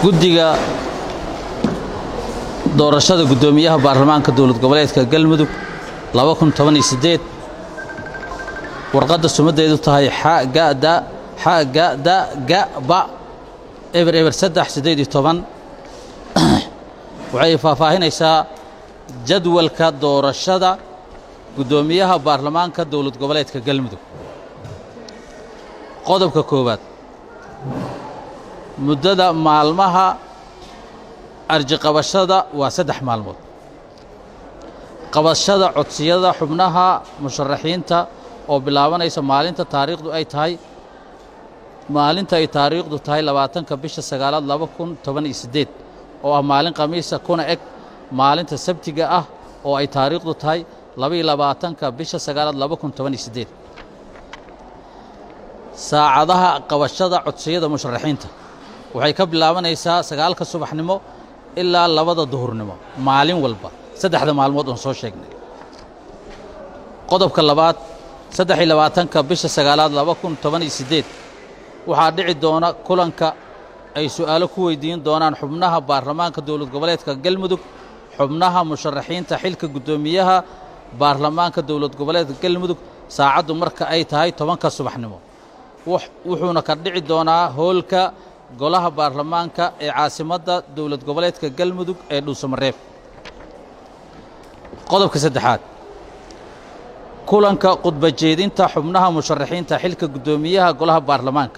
guddiga doorashada guddoomiyaha baarlamaanka dowlad goboleedka galmudug warqadda sumaddeedu tahay xagada xagada gaba eber eber saddex siddeed iyo toban waxay faahfaahinaysaa jadwalka doorashada guddoomiyaha baarlamaanka dowlad goboleedka galmudug qodobka koowaad muddada maalmaha arjiqabashada waa saddex maalmood qabashada codsiyada xubnaha musharaxiinta oo bilaabanaysa maalinta taariikhdu ay tahay maalinta ay taariikhdu tahay labaatanka bisha sagaalaad laba kun toban iyo siddeed oo ah maalin khamiisa kuna eg maalinta sabtiga ah oo ay taariikhdu tahay labaiyo labaatanka bisha sagaalaad laba kun toban iyo siddeed saacadaha qabashada codsiyada musharaxiinta waxay ka bilaabanaysaa sagaalka subaxnimo ilaa labada duhurnimo maalin walba saddexda maalmood oon soo sheegnay qodobka labaad saddex iyo labaatanka bisha sagaalaad laba kun toban iyo siddeed waxaa dhici doona kulanka ay su'aalo ku weydiin doonaan xubnaha baarlamaanka dowlad goboleedka galmudug xubnaha musharaxiinta xilka guddoomiyaha baarlamaanka dowlad goboleedka galmudug saacaddu marka ay tahay tobanka subaxnimo wuxuuna ka dhici doonaa hoolka golaha baarlamaanka ee caasimadda dowlad goboleedka galmudug ee dhuusamareeb qodobka saddexaad kulanka khudba jeedinta xubnaha musharaxiinta xilka guddoomiyaha golaha baarlamaanka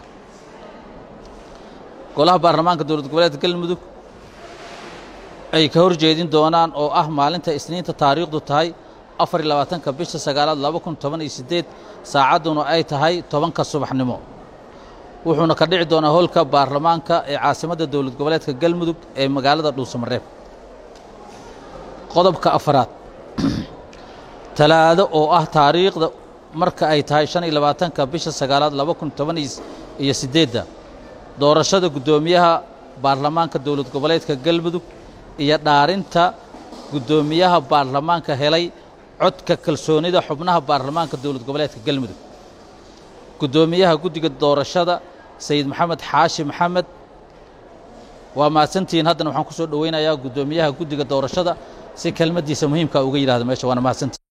golaha baarlamaanka dowlad goboleedka galmudug ay ka hor jeedin doonaan oo ah maalinta isniinta taariikhdu tahay afar iyo labaatanka bisha sagaalaad laba kun toban iyo siddeed saacadduna ay tahay tobanka subaxnimo wuxuuna ka dhici doonaa hoolka baarlamaanka ee caasimadda dowlad goboleedka galmudug ee magaalada dhuusamareeb qodobka afaraad talaado oo ah taariikhda marka ay tahay shan iyo labaatanka bisha sagaalaad laba kun toban iyo siddeedda doorashada guddoomiyaha baarlamaanka dowlad goboleedka galmudug iyo dhaarinta guddoomiyaha baarlamaanka helay codka kalsoonida xubnaha baarlamaanka dowlad goboleedka galmudug guddoomiyaha guddiga doorashada sayid maxamed xaashi maxamed waa mahadsantihiin haddana waxaan ku soo dhoweynayaa guddoomiyaha guddiga doorashada si kelmaddiisa muhiimka uga yidhahda meesha waana mahadsantihin